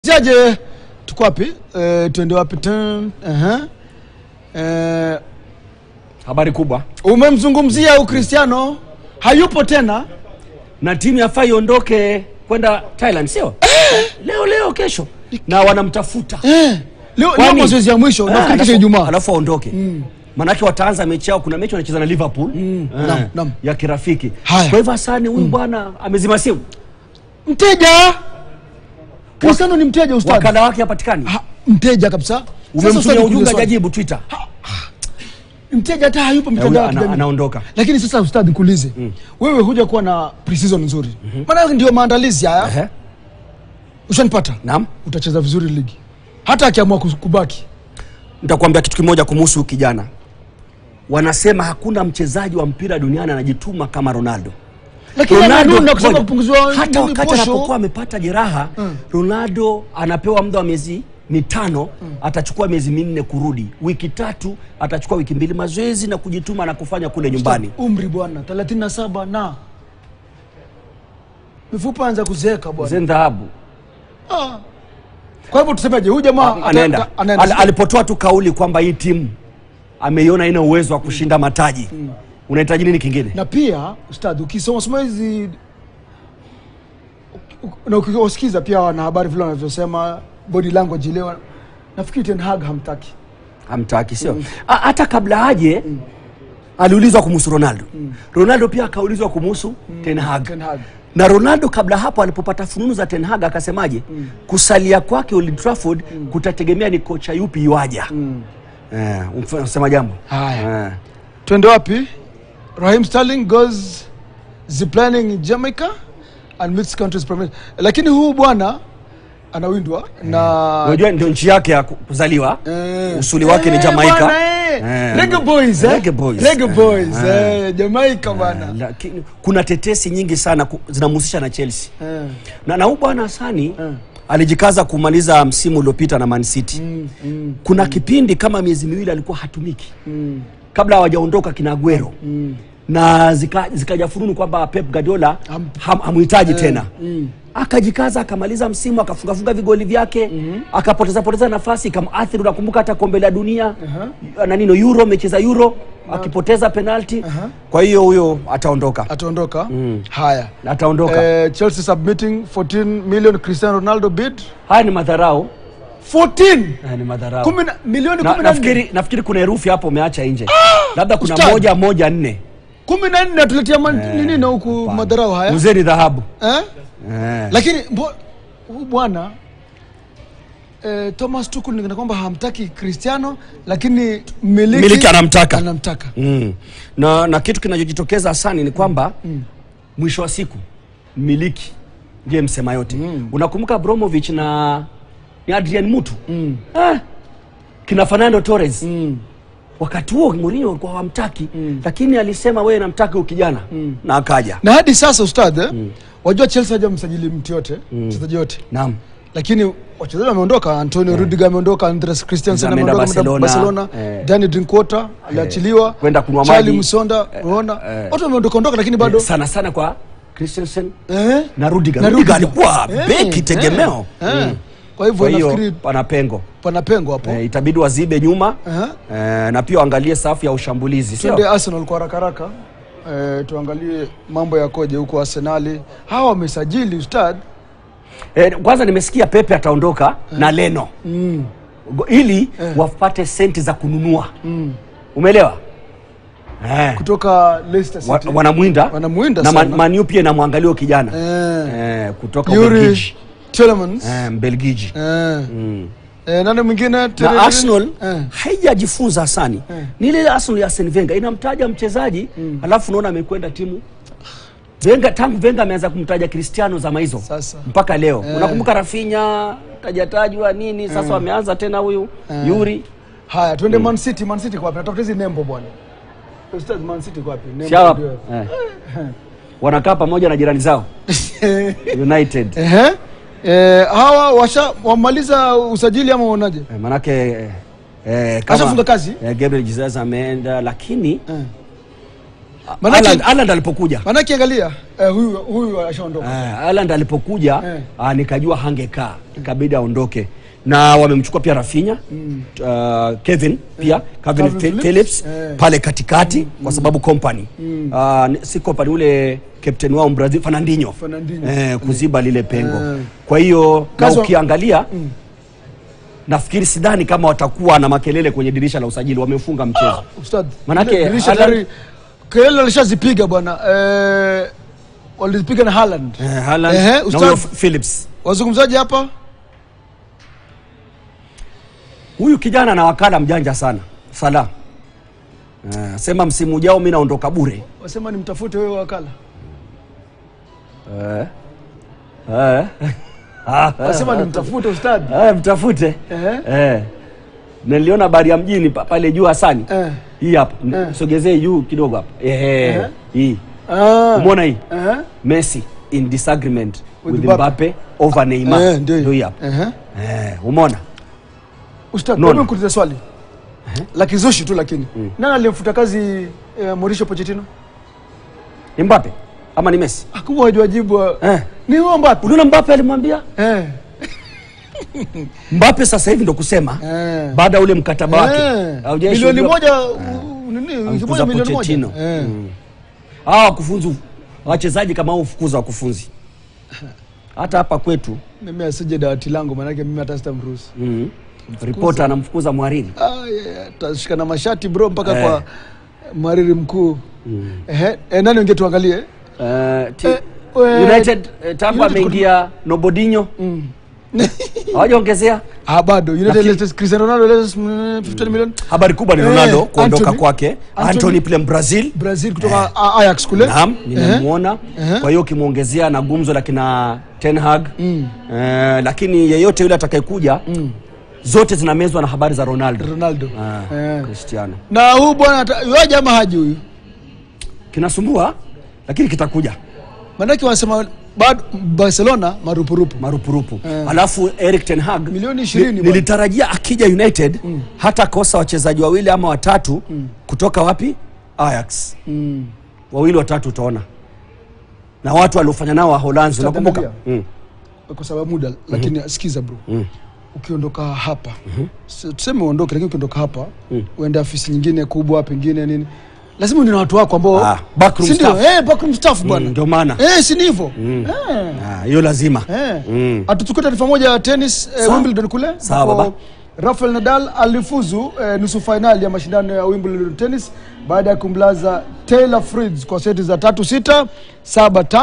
Jaje, tuko wapi? Eh, tuende wapi? Tun- aha. Eh, Habari kubwa umemzungumzia Ukristiano hayupo tena. na timu yafaa iondoke kwenda Thailand, sio leo leo, kesho, na wanamtafuta Eh, leo leo Kwani- mazoezi ya mwisho Ah, nafikiri kesho alafu- Ijumaa. alafu aondoke manake wataanza mechi yao. Kuna mechi wanacheza na Liverpool eh, Naam, naam. ya kirafiki. Haya. Kwa hivyo Hasani huyu bwana amezima simu, Mteja Cristiano ni mteja ustadi. wakala wake hapatikani. Ha, mteja kabisa. Sasa Umemtumia ustadi, ujumbe kuuliza swali. hajajibu Twitter, Mteja hata hayupo Na huyu mitandao ya ana- kijamii. anaondoka. Lakini sasa ustadi, nikuulize wewe, huja kuwa na pre-season nzuri, maana ndio maandalizi haya. Ehe, Ushanipata? naam. Utacheza vizuri ligi, hata akiamua kus- kubaki. Nitakwambia kitu kimoja kumhusu huyu kijana. Wanasema hakuna mchezaji wa mpira duniani anajituma kama Ronaldo. Lakini anarudi na kusema ngoja, kupunguziwa hata nini, wakati posho. anapokuwa amepata jeraha Ronaldo anapewa muda wa miezi mitano atachukua miezi minne kurudi, wiki tatu atachukua wiki mbili mazoezi na kujituma na kufanya kule nyumbani. umri bwana 37 na mifupa anza kuzeeka bwana. Zen dhahabu Ah. Kwa hivyo tusemeje, huyu jamaa ata- anaenda ata- anaenda. Al, alipotoa tu kauli kwamba hii timu ameiona ina uwezo wa kushinda mataji, unahitaji nini kingine? na pia ustadi, ukisoma soma hizi na ukiwasikiza pia wanahabari vile wanavyosema body language leo, nafikiri Ten Hag hamtaki. hamtaki sio A- hata kabla aje aliulizwa kumhusu ronaldo ronaldo pia akaulizwa kumhusu ten Hag. Ten Hag. na ronaldo kabla hapo alipopata fununu za ten Hag akasemaje kusalia kwake Old Trafford kutategemea ni kocha yupi iwaja eh, unasema jambo Haya. eh. Twende wapi? Raheem Sterling goes ziplining in Jamaica and meets country's prime minister. Lakini huu bwana anawindwa na unajua ndio nchi yake ya ku- kuzaliwa Eh. usuli wake ni Eh, Jamaica bwana, eh. Eh. Reggae boys, eh? Reggae boys. Reggae Eh, boys, eh. eh, Jamaica bwana. lakini kuna tetesi nyingi sana ku- zinamhusisha na Chelsea Eh. na na huyu bwana Hasani alijikaza kumaliza msimu uliopita na Man City kuna kipindi kama miezi miwili alikuwa hatumiki kabla hawajaondoka kina Aguero na zika- zikaja fununu kwamba Pep Guardiola Ham- ham, hamhitaji tena akajikaza akamaliza msimu akafungafunga vigoli vyake akapoteza poteza nafasi ikamathiri. Unakumbuka hata kombe la dunia na nino Euro, amecheza Euro akipoteza penalti. Kwa hiyo huyo ataondoka, Ataondoka. Haya. ataondoka. Eh, Chelsea submitting 14 million Cristiano Ronaldo bid. Haya ni madharau, 14 haya ni madharau. Kumi na- milioni Na, 14. nafikiri, nafikiri kuna herufi hapo umeacha nje, labda kuna ustadi. moja moja nne. 14 atuletea man- nini na huku madharau haya? Uzeni dhahabu Eh? eh. Lakini mbo- huyu bwana eh, Thomas Tuchel ni kana kwamba hamtaki Cristiano lakini mmiliki Mmiliki anamtaka. anamtaka. Mm. Na, na kitu kinachojitokeza hasani ni kwamba mwisho wa siku mmiliki ndiye msema yote. Unakumbuka Abramovich na ni Adrian Mutu eh, kina Fernando Torres wakati huo Mourinho walikuwa hawamtaki lakini alisema wewe namtaka huyu kijana na akaja. Na hadi sasa ustadh eh, wajua Chelsea hajamsajili mtu yote mchezaji yote Naam. lakini wachezaji wameondoka. Antonio Rudiger ameondoka, Andres Christensen Ameenda ameondoka ameenda Barcelona. Barcelona, Eh. Danny Drinkwater aliachiliwa, Kwenda kunywa Charlie maji. Musonda, unaona eh. watu wameondoka ondoka, lakini bado Sana sana kwa Christensen eh, na Rudiger. na Rudiger Rudiger. alikuwa Eh, beki eh, tegemeo. eh. Mm. Kwa hivyo Kwa hiyo nafikiri pana pengo. pana pengo hapo. Eh, itabidi wazibe nyuma Aha. eh, na pia waangalie safu ya ushambulizi Twende sio? Arsenal kwa haraka haraka. Eh, tuangalie mambo yakoje huko Arsenali. Hawa wamesajili ustad Eh, kwanza nimesikia Pepe ataondoka na Leno Go- ili wapate senti za kununua umeelewa? Eh, kutoka Leicester wa, City. wanamwinda Wanamwinda na sana. Man, Man U pia inamwangalia huyo kijana Eh, eh, kutoka Yuri Ubelgiji Tielemans. eh, Mbelgiji Eh. Eh, nani mwingine? Tere- na Arsenal Eh. haijajifunza Hasani ni ile Arsenal ya Arsene Wenger inamtaja mchezaji alafu unaona amekwenda timu Wenger, tangu Wenger ameanza kumtaja Cristiano zama hizo Sasa. mpaka leo unakumbuka Rafinha tajatajwa nini sasa wameanza tena huyu Yuri Haya, twende Man City. Man City kwa wapi? Natafuta hizi nembo bwana. Ustad, Man City kwa wapi? Nembo Shawa ndio. eh. wanakaa pamoja na jirani zao United Ehe. Eh, hawa washa wamaliza usajili ama uonaje? eh, manake eh, eh, kama- Ashafunga kazi? eh, Gabriel Jesus ameenda lakini Eh. Manake- Haaland- Haaland alipokuja Manake angalia eh, huyu huyu ashaondoka. Eh, Haaland alipokuja Eh. ah, nikajua hangekaa ikabidi aondoke na wamemchukua pia Rafinha uh, Kevin pia Calvin Calvin Phil- Phillips. Phillips Eh. pale katikati kwa sababu company Ah, ni- si company ule captain wao Brazil Fernandinho, Fernandinho. Eh, kuziba lile pengo Eh. kwa hiyo na Kazi wa- ukiangalia nafikiri sidhani kama watakuwa na makelele kwenye dirisha la usajili wamefunga mchezo Ustad. Manake ile dirisha Haaland- tayari kelele alishazipiga bwana. Eh, walizipiga na Haaland. eh, Haaland Ehe, na Ustaz- huyo Phillips Wazungumzaji hapa huyu kijana na wakala mjanja sana Salah eh, sema msimu ujao mi naondoka bure wasema nimtafute wewe wakala. eh. Eh. Wasema nimtafute ustad. Eh, mtafute Ehe. eh. niliona habari ya mjini pa- pale juu Hasani Eh. hii hapa N- Eh. sogezee juu kidogo hapa Ehe. Ehe. hii Ah. umeona hii Eh. Messi in disagreement With with, Mbappe. Mbappe over Neymar Eh, ndio ndio hii hiyo. hapa Ehe. eh, umeona Ustad, Nono. hebu nikuulize swali. La kizushi tu lakini. Nani alimfuta kazi eh, Mauricio Pochettino? ni Mbappe ama ni Messi Hakuwa wajua jibu. eh. Ni huo Mbappe. unaona Mbappe alimwambia Eh. Mbappe sasa hivi ndo kusema Eh. baada ya ule mkataba wake Eh. haujaishuhudiwa- Milioni moja u- nini? Wiki Amfukuza moja milioni moja. Pochettino. Eh. hawa wakufunzi wachezaji kama hao hufukuza wakufunzi hata hapa kwetu Mimi asije dawati langu maanake mimi hata sitamruhusu. mm. ripota anamfukuza mhariri Ah, yeah, yeah. Tashika na mashati bro mpaka Eh. kwa mhariri mkuu. Ehe, eh, nani unge tuangalie? Eh, ti- Eh, we- United eh, tangu United ameingia Nobodinho hawajaongezea Ah, bado United Lakini- latest Cristiano Ronaldo latest mm, 15 million. habari kubwa ni Eh, Ronaldo kuondoka Anthony. kwake Anthony. Anthony pile Brazil Brazil kutoka A- Ajax kule. Naam, nimemwona. Ehe. Kwa hiyo ukimwongezea na gumzo la kina Ten Hag eh, lakini yeyote yule atakayekuja zote zinamezwa na habari za Ronaldo. Ronaldo. Ah, Eh. Cristiano Na huyu bwana ata- yuaje ama haji huyu? kinasumbua, lakini kitakuja Maanake wanasema bado Barcelona marupurupu. marupurupu. Alafu Eric Ten Hag Milioni 20 ni- bwana. nilitarajia akija United hata kosa wachezaji wawili ama watatu kutoka wapi Ajax, Mm. wawili watatu utaona, na watu waliofanya nao Waholanzi, unakumbuka Tutaangalia. mm. Kwa sababu muda lakini sikiza bro. Ukiondoka hapa. si- Tuseme uondoke lakini ukiondoka hapa uende afisi nyingine kubwa pengine nini. Lazima uende na watu wako ambao Ah, backroom Si ndio? staff. Eh, backroom staff bwana. Mm, ndio maana Eh, si ni hivyo? Eh. Ah, hiyo lazima Eh. Mm. Atuchukue taarifa moja ya tennis eh, Sawa. Wimbledon kule. Sawa, ambapo baba. Rafael Nadal alifuzu eh, nusu fainali ya mashindano ya Wimbledon tennis baada ya kumlaza Taylor Fritz kwa seti za tatu sita saba tano.